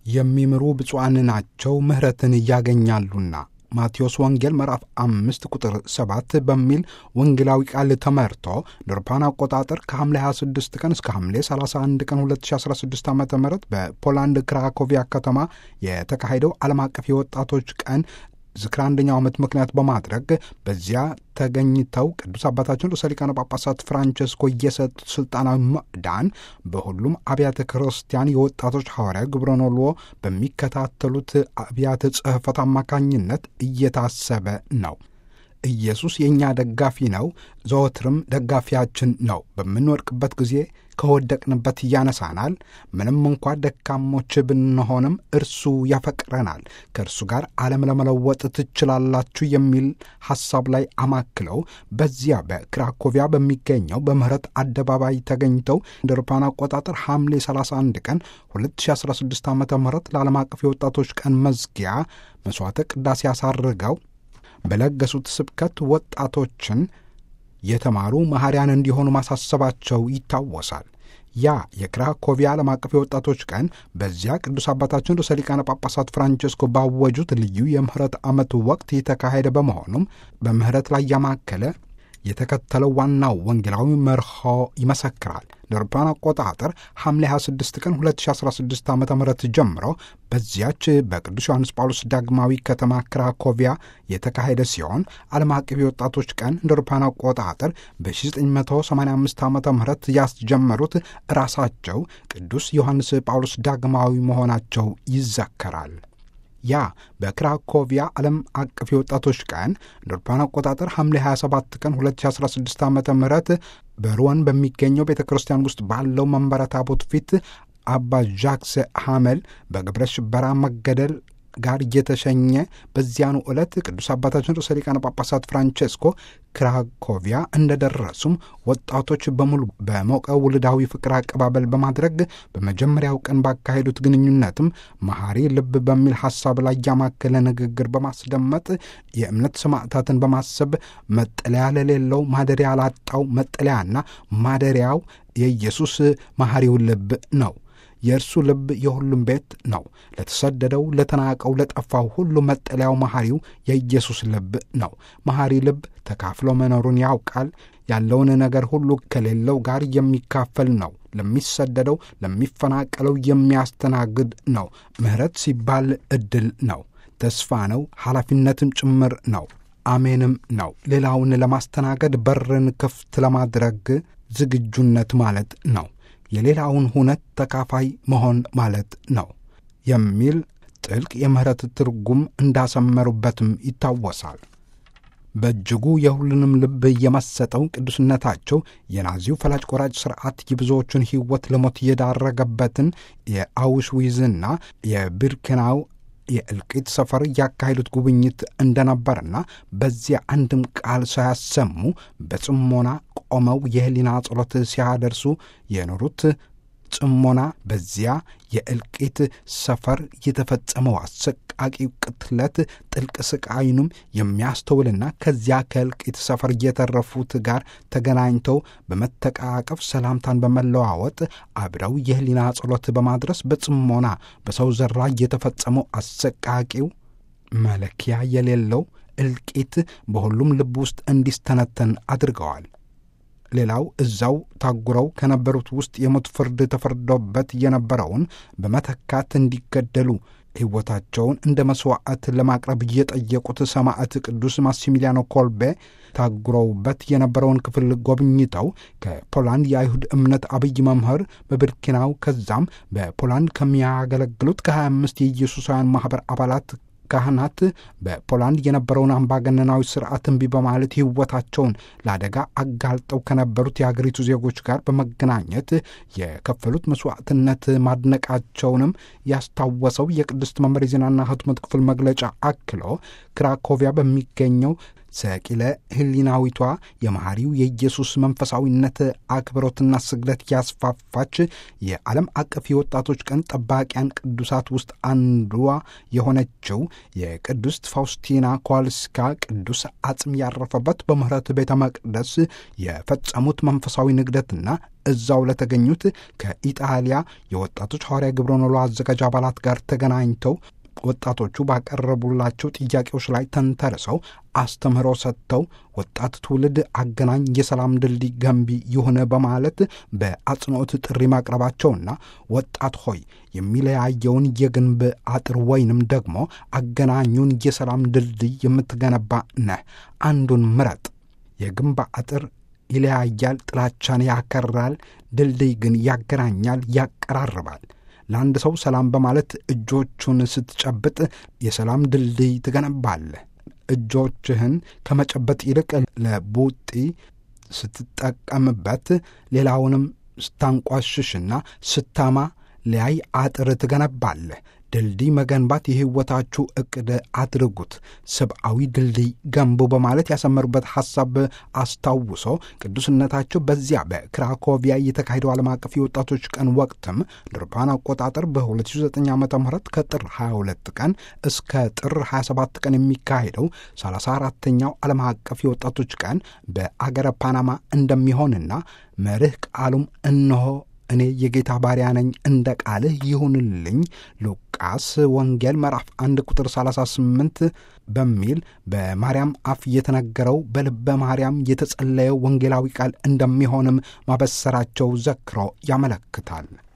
የሚምሩ ብፁዓን ናቸው ምሕረትን ያገኛሉና ማቴዎስ ወንጌል ምዕራፍ አምስት ቁጥር ሰባት በሚል ወንጌላዊ ቃል ተመርቶ ድርፓን አቆጣጠር ከሐምሌ 26 ቀን እስከ ሐምሌ 31 ቀን 2016 ዓ ም በፖላንድ ክራኮቪያ ከተማ የተካሄደው ዓለም አቀፍ የወጣቶች ቀን ዝክር አንደኛው ዓመት ምክንያት በማድረግ በዚያ ተገኝተው ቅዱስ አባታችን ርዕሰ ሊቃነ ጳጳሳት ፍራንቸስኮ የሰጡት ስልጣናዊ ምዕዳን በሁሉም አብያተ ክርስቲያን የወጣቶች ሐዋርያ ግብረ ኖልዎ በሚከታተሉት አብያተ ጽሕፈት አማካኝነት እየታሰበ ነው። ኢየሱስ የእኛ ደጋፊ ነው፣ ዘወትርም ደጋፊያችን ነው። በምንወድቅበት ጊዜ ከወደቅንበት ያነሳናል። ምንም እንኳ ደካሞች ብንሆንም እርሱ ያፈቅረናል። ከእርሱ ጋር ዓለም ለመለወጥ ትችላላችሁ የሚል ሐሳብ ላይ አማክለው በዚያ በክራኮቪያ በሚገኘው በምህረት አደባባይ ተገኝተው እንደ አውሮፓውያን አቆጣጠር ሐምሌ 31 ቀን 2016 ዓ ም ለዓለም አቀፍ የወጣቶች ቀን መዝጊያ መሥዋዕተ ቅዳሴ አሳርገው በለገሱት ስብከት ወጣቶችን የተማሩ መሐሪያን እንዲሆኑ ማሳሰባቸው ይታወሳል። ያ የክራኮቪያ ዓለም አቀፍ የወጣቶች ቀን በዚያ ቅዱስ አባታችን ርዕሰ ሊቃነ ጳጳሳት ፍራንቸስኮ ባወጁት ልዩ የምህረት ዓመት ወቅት የተካሄደ በመሆኑም በምህረት ላይ ያማከለ የተከተለው ዋናው ወንጌላዊ መርሆ ይመሰክራል። ለአውሮፓውያን አቆጣጠር ሐምሌ 26 ቀን 2016 ዓ ም ጀምሮ በዚያች በቅዱስ ዮሐንስ ጳውሎስ ዳግማዊ ከተማ ክራኮቪያ የተካሄደ ሲሆን ዓለም አቀፍ የወጣቶች ቀን እንደ አውሮፓውያን አቆጣጠር በ1985 ዓ ም ያስጀመሩት ራሳቸው ቅዱስ ዮሐንስ ጳውሎስ ዳግማዊ መሆናቸው ይዘከራል። ያ በክራኮቪያ ዓለም አቀፍ የወጣቶች ቀን እንደ አውሮፓውያን አቆጣጠር ሐምሌ 27 ቀን 2016 ዓ ም በሩወን በሚገኘው ቤተ ክርስቲያን ውስጥ ባለው መንበረ ታቦት ፊት አባ ዣክስ ሐመል በግብረ ሽበራ መገደል ጋር እየተሸኘ በዚያኑ ዕለት ቅዱስ አባታችን ርዕሰ ሊቃነ ጳጳሳት ፍራንቼስኮ ክራኮቪያ እንደደረሱም ወጣቶች በሙሉ በሞቀ ውልዳዊ ፍቅር አቀባበል በማድረግ በመጀመሪያው ቀን ባካሄዱት ግንኙነትም መሐሪ ልብ በሚል ሐሳብ ላይ ያማከለ ንግግር በማስደመጥ የእምነት ሰማዕታትን በማሰብ መጠለያ ለሌለው ማደሪያ ላጣው መጠለያና ማደሪያው የኢየሱስ መሐሪው ልብ ነው። የእርሱ ልብ የሁሉም ቤት ነው። ለተሰደደው፣ ለተናቀው፣ ለጠፋው ሁሉ መጠለያው መሐሪው የኢየሱስ ልብ ነው። መሐሪ ልብ ተካፍሎ መኖሩን ያውቃል። ያለውን ነገር ሁሉ ከሌለው ጋር የሚካፈል ነው። ለሚሰደደው፣ ለሚፈናቀለው የሚያስተናግድ ነው። ምሕረት ሲባል ዕድል ነው፣ ተስፋ ነው፣ ኃላፊነትም ጭምር ነው። አሜንም ነው። ሌላውን ለማስተናገድ በርን ክፍት ለማድረግ ዝግጁነት ማለት ነው። የሌላውን ሁነት ተካፋይ መሆን ማለት ነው የሚል ጥልቅ የምህረት ትርጉም እንዳሰመሩበትም ይታወሳል። በእጅጉ የሁሉንም ልብ የመሰጠው ቅዱስነታቸው የናዚው ፈላጭ ቆራጭ ሥርዓት የብዙዎቹን ሕይወት ለሞት የዳረገበትን የአውሽዊዝና የቢርኬናው የእልቂት ሰፈር ያካሄዱት ጉብኝት እንደነበርና በዚያ አንድም ቃል ሳያሰሙ በጽሞና ቆመው የህሊና ጸሎት ሲያደርሱ የኖሩት ጽሞና በዚያ የእልቂት ሰፈር የተፈጸመው አሰቃቂ ቅትለት ጥልቅ ስቃይኑም የሚያስተውልና ከዚያ ከእልቂት ሰፈር የተረፉት ጋር ተገናኝተው በመተቃቀፍ ሰላምታን በመለዋወጥ አብረው የህሊና ጸሎት በማድረስ በጽሞና በሰው ዘር ላይ የተፈጸመው አሰቃቂው መለኪያ የሌለው እልቂት በሁሉም ልብ ውስጥ እንዲስተነተን አድርገዋል። ሌላው እዛው ታጉረው ከነበሩት ውስጥ የሞት ፍርድ ተፈርዶበት የነበረውን በመተካት እንዲገደሉ ሕይወታቸውን እንደ መሥዋዕት ለማቅረብ እየጠየቁት ሰማዕት ቅዱስ ማሲሚሊያኖ ኮልቤ ታጉረውበት የነበረውን ክፍል ጎብኝተው ከፖላንድ የአይሁድ እምነት አብይ መምህር በብርኪናው ከዛም በፖላንድ ከሚያገለግሉት ከ25 የኢየሱሳውያን ማኅበር አባላት ካህናት በፖላንድ የነበረውን አምባገነናዊ ስርዓት እምቢ በማለት ሕይወታቸውን ለአደጋ አጋልጠው ከነበሩት የአገሪቱ ዜጎች ጋር በመገናኘት የከፈሉት መስዋዕትነት ማድነቃቸውንም ያስታወሰው የቅድስት መንበር የዜናና ሕትመት ክፍል መግለጫ አክሎ ክራኮቪያ በሚገኘው ሰቂለ ሕሊናዊቷ የመሐሪው የኢየሱስ መንፈሳዊነት አክብሮትና ስግደት ያስፋፋች የዓለም አቀፍ የወጣቶች ቀን ጠባቂያን ቅዱሳት ውስጥ አንዷ የሆነችው የቅድስት ፋውስቲና ኮዋልስካ ቅዱስ አጽም ያረፈበት በምህረት ቤተ መቅደስ የፈጸሙት መንፈሳዊ ንግደትና እዛው ለተገኙት ከኢጣሊያ የወጣቶች ሐዋርያ ግብረ ኖሎ አዘጋጅ አባላት ጋር ተገናኝተው ወጣቶቹ ባቀረቡላቸው ጥያቄዎች ላይ ተንተርሰው አስተምህሮ ሰጥተው ወጣት ትውልድ አገናኝ የሰላም ድልድይ ገንቢ ይሁን በማለት በአጽንኦት ጥሪ ማቅረባቸውና ወጣት ሆይ የሚለያየውን የግንብ አጥር ወይንም ደግሞ አገናኙን የሰላም ድልድይ የምትገነባ ነህ፣ አንዱን ምረጥ። የግንብ አጥር ይለያያል፣ ጥላቻን ያከራል፣ ድልድይ ግን ያገናኛል፣ ያቀራርባል። ለአንድ ሰው ሰላም በማለት እጆቹን ስትጨብጥ የሰላም ድልድይ ትገነባለህ። እጆችህን ከመጨበጥ ይልቅ ለቡጢ ስትጠቀምበት፣ ሌላውንም ስታንቋሽሽና ስታማ ሊያይ አጥር ትገነባለህ። ድልድይ መገንባት የሕይወታችሁ ዕቅድ አድርጉት፣ ሰብአዊ ድልድይ ገንቡ በማለት ያሰመሩበት ሐሳብ አስታውሶ ቅዱስነታቸው በዚያ በክራኮቪያ የተካሄደው ዓለም አቀፍ የወጣቶች ቀን ወቅትም ድርፓን አቆጣጠር በ2009 ዓ ም ከጥር 22 ቀን እስከ ጥር 27 ቀን የሚካሄደው 34ተኛው ዓለም አቀፍ የወጣቶች ቀን በአገረ ፓናማ እንደሚሆንና መርህ ቃሉም እነሆ እኔ የጌታ ባሪያ ነኝ፣ እንደ ቃልህ ይሁንልኝ ሉቃስ ወንጌል ምዕራፍ አንድ ቁጥር 38 በሚል በማርያም አፍ የተነገረው በልበ ማርያም የተጸለየው ወንጌላዊ ቃል እንደሚሆንም ማበሰራቸው ዘክሮ ያመለክታል።